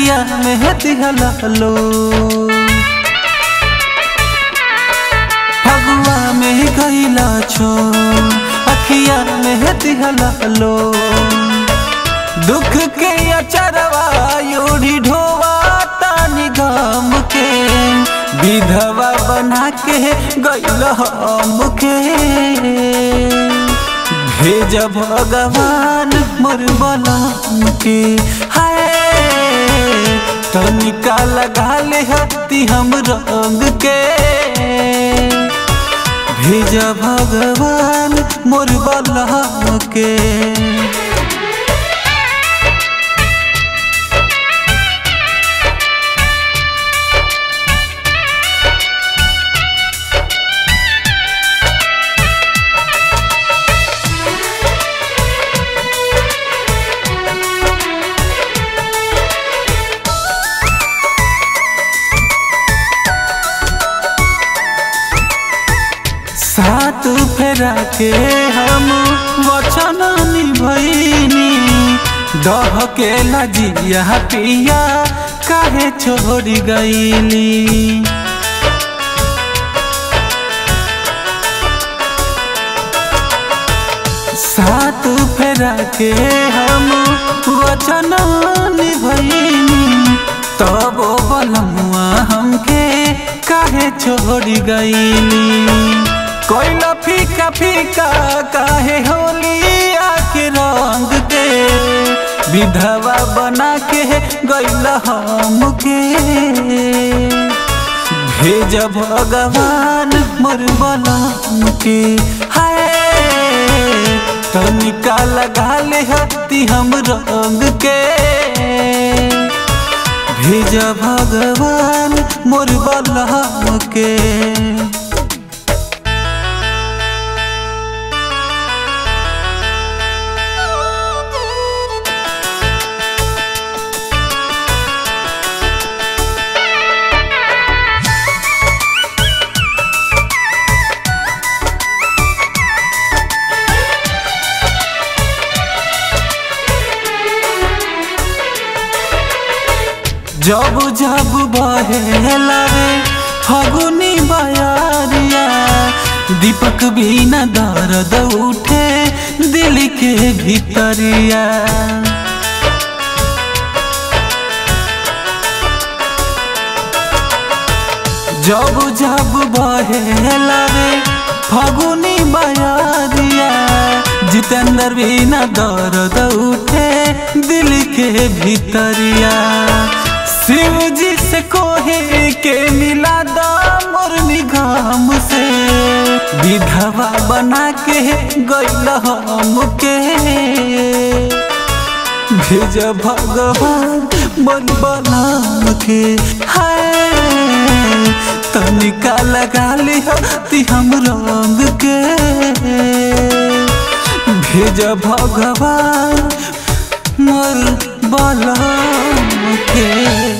अखिया में दिहला लो फगुआ में गईला छो अखिया में दिहला लो दुख के अचरवा योड़ी ढोवा तानी गम के विधवा बना के गईल हम के भेज भगवान मोर बलम के हाय तनिका लगा ले हती हम रंग के भेज भगवान मोर बलम के साथ फेरा के हम वचन निभैनी दह के लजिया पिया काहे छोड़ी गईली साथ फेरा के हम वचन निभैनी तब बलमुआ हमके काहे छोड़ी गईली कोई फीका फीका काहे होली आके रंग के विधवा बना के गैल हम के भेज भगवान मोर बलम के हाय तनिका लगा ले हती हम रंग के भेज भगवान मोर बलम के जब जब बहे लगे फगुनी बयारिया दीपक भी न दर्द उठे दिल के भीतरिया जब जब बहे लगे फगुनी बयारिया जितेंद्र भी न दर्द उठे दिल के भीतरिया शिव जी से कोहे के मिला दा मोर निगाम से विधवा बना के गैल हम के भेज भगवान मन बलम के हाय तनिका लगा ली ती हम रंग के भेज भगवान मोर बलम के